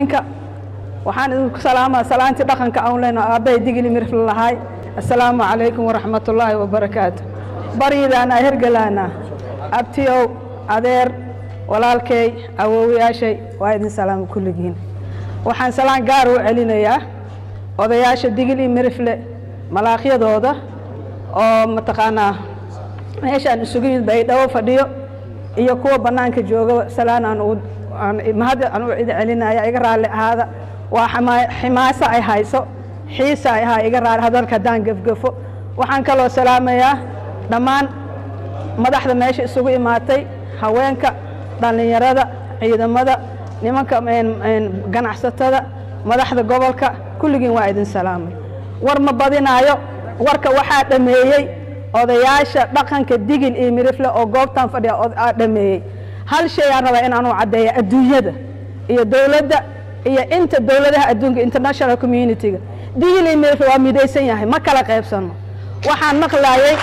waxaan idinku salaamaa salaantii dhaqanka aan leyno aabbahay digili mirfla lahaay assalaamu calaykum waraxmatullaahi wabarakaatu baryidaana hergalaana abtiyow adeer walaalkay awoowayaashay waa idin salaama kulligiin waxaan salaan gaar u celinayaa odayaasha digil iyo mirifle malaaqyadooda oo mataqaanaa meeshaan isugu yimid baydhabo fadhiyo iyo kuwa bannaanka jooga salaan aan ugu mahad aan u idin celinaya iga raalli ahaada waa ximaaso ay hayso xiisa ay ahaa iga raalli hadalka haddaan gefgefo waxaan kaloo salaamayaa dhammaan madaxda meesha isugu imaatay haweenka dhallinyarada ciidamada nimanka ganacsatada madaxda gobolka kulligiin waa idin salaamay war ma badinaayo warka waxaa dhameeyey odayaasha dhaqanka digil iyo mirifle oo goobtan fadhiya aa dhameeyey hal shay aan rabaa in aanu caddeeya adduunyada iyo dowladda iyo inta dowladaha adduunka international community-ga digil iyo mirifle waa midaysan yahay ma kala qaybsano waxaan maqlaayey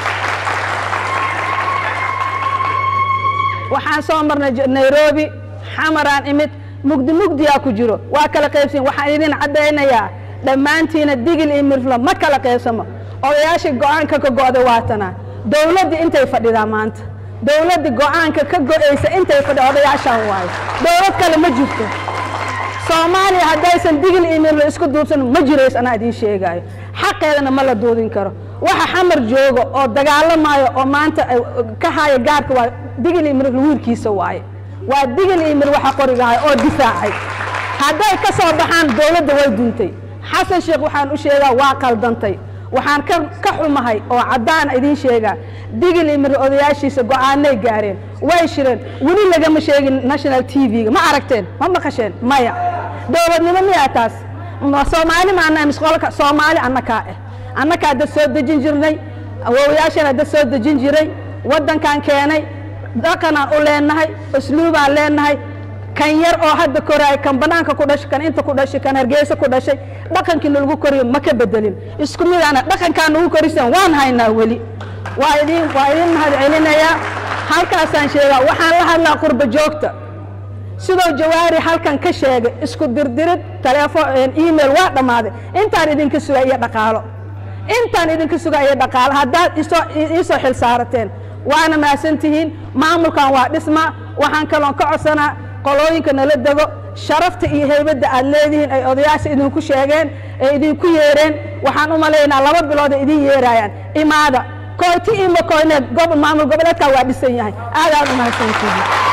waxaan soo marnay nairobi xamaraan imid mugdi mugdiyaa ku jiro waa kala qaybsan waxaan idin caddaynayaa dhammaantiina digil iyo mirfla ma kala qaybsamo odayaashii go-aanka ka go'day waatana dowladdii intay fadhidaa maanta dowladdii go-aanka ka go'aysa intay fadhida odayaashaan waayo dowlad kale ma jirto soomaaliya haddaysan digil iyo mirfla isku duubsan ma jirays anaa idiin sheegaayo xaqeedana ma la duudin karo waxa xamar jooga oo dagaalamaayo oo maanta ka haya gaarka waayo digil iyo mirfla wiilkiisa waaye waa digil iyo mir waxa qorigahay oo difaacay hadday ka soo baxaan dowladda way duntay xasan sheekh waxaan u sheegaa waa qaldantay waxaan ka xumahay oo caddaana idiin sheegaa digil iyo mir odayaashiisa go'aanay gaareen way shireen weli lagama sheegin national t v-ga ma aragteen ma maqasheen maya dowladnimo miyaa taas soomaali maanaha misqolka soomaali annakaa ah annakaa dad soo dejin jirnay awoowayaashana dad soo dejin jiray waddankan keenay dhaqanaan u leenahay usluubaan leenahay kan yar oo hadda koraay kan banaanka ku dhashay kan inta ku dhashay kan hargeysa ku dhashay dhaqankiina lagu koriyo ma ka bedelin isku midaana dhaqankaan ugu korisaan waan haynaa weli waa idin waa idin mahad celinayaa halkaasaan sheegaa waxaan la hadlaa qurba joogta sidoo jawaari halkan ka sheegay isku dirdirid taleefon email waa dhammaaday intaan idinka sugaa iyo dhaqaalo intaan idinka sugaa iyo dhaqaalo haddaad isoo iisoo xil saarateen waana mahadsantihiin maamulkan waa dhisma waxaan kaloon ka codsanaa qolooyinka nala dego sharafta iyo heybadda aad leedihiin ay odayaasha idinku sheegeen ee idinku yeereen waxaan u malaynaa laba bilood ay idin yeeraayaan imaada koyti iyo makoyneed maamul goboleedkaa waa dhisan yahay aad aad u mahadsantihiin